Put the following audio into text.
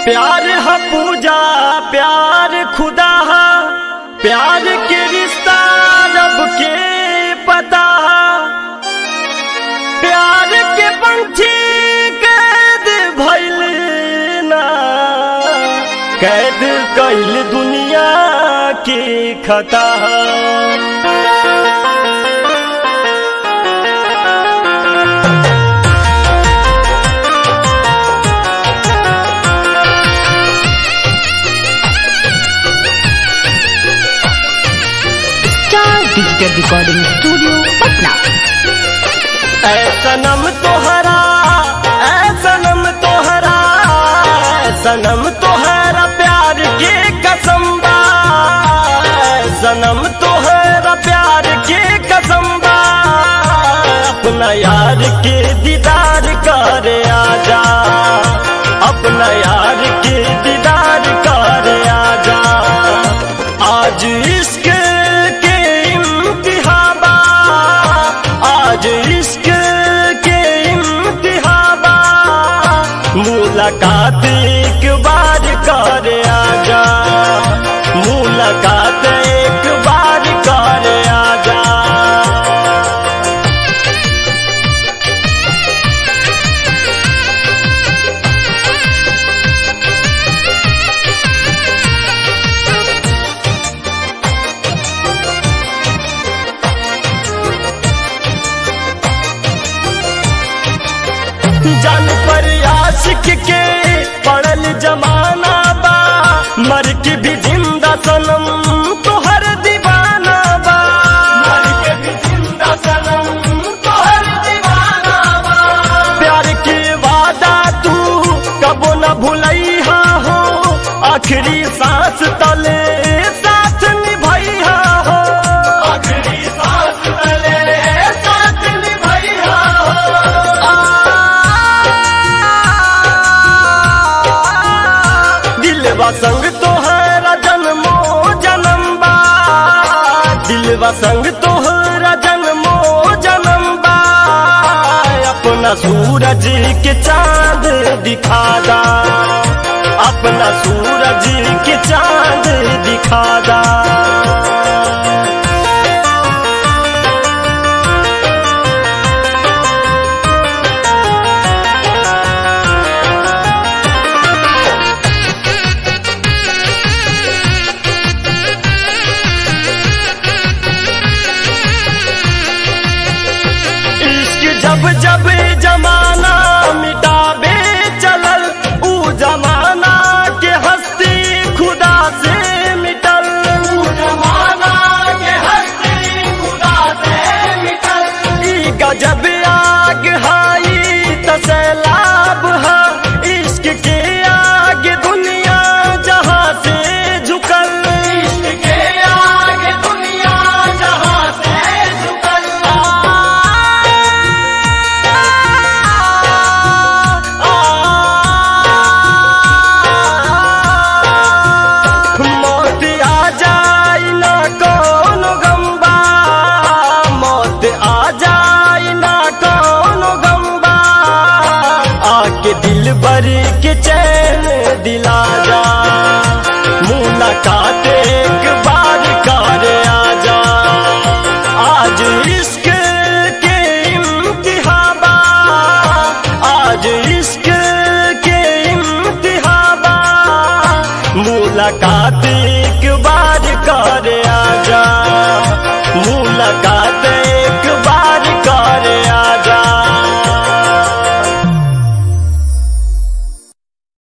प्यार है पूजा प्यार खुदा है प्यार के रिश्ता रब के पता प्यार के पंछी कैद भइल ना कैद कैल दुनिया की खता star digital recording studio Patna ऐ सनम तोहरा ऐ सनम तोहरा ऐ सनम तोहरा प्यार के कसम बा ऐ सनम तोहरा प्यार के कसम बा अपना यार के दीदार कर आजा अपना यार के दीदार कर आजा आज इश्क के इम्तिहाबा आज इश्क के इम्तिहाबा मुलाकात एक बार कर आजा मुलाकात एक बार कर आजा जान पर आशिक के पड़ल जमाना बा मर के भी जिंदा सनम तोहर दीवाना बा मर के भी जिंदा सनम तोहर दीवाना बा प्यार के वादा तू कबो न भुलैहा हो आखिरी सांस तले साथ निभैहा हो आखिरी सांस तले साथ निभैहा दिलवा संग तोहरा जन्मो जन्म बा दिलवा संग तोहरा जन्मो जन्म बा अपना सूरज के चांद दिखा दा अपना सूरज के चांद दिखा दा इश्क जब जब जमाना मिटाबे चलल ऊ जमाना के हस्ती खुदा से मिटल ऊ जमाना के हस्ती खुदा से मिटल ई गजब आग हाई तसैलाब हा इश्क के आगे दुनिया जहां से झुकल इश्क के आगे दुनिया जहां से झुकल मौत आ जाए ना कौन गम्बा मौत आ जाए ना कौन गम्बा आके दिल भर के चैन दिला जा मुलाकात एक बार कर आजा आज इश्क के इम्तिहाबा आज इश्क के इम्तिहाबा मुलाकात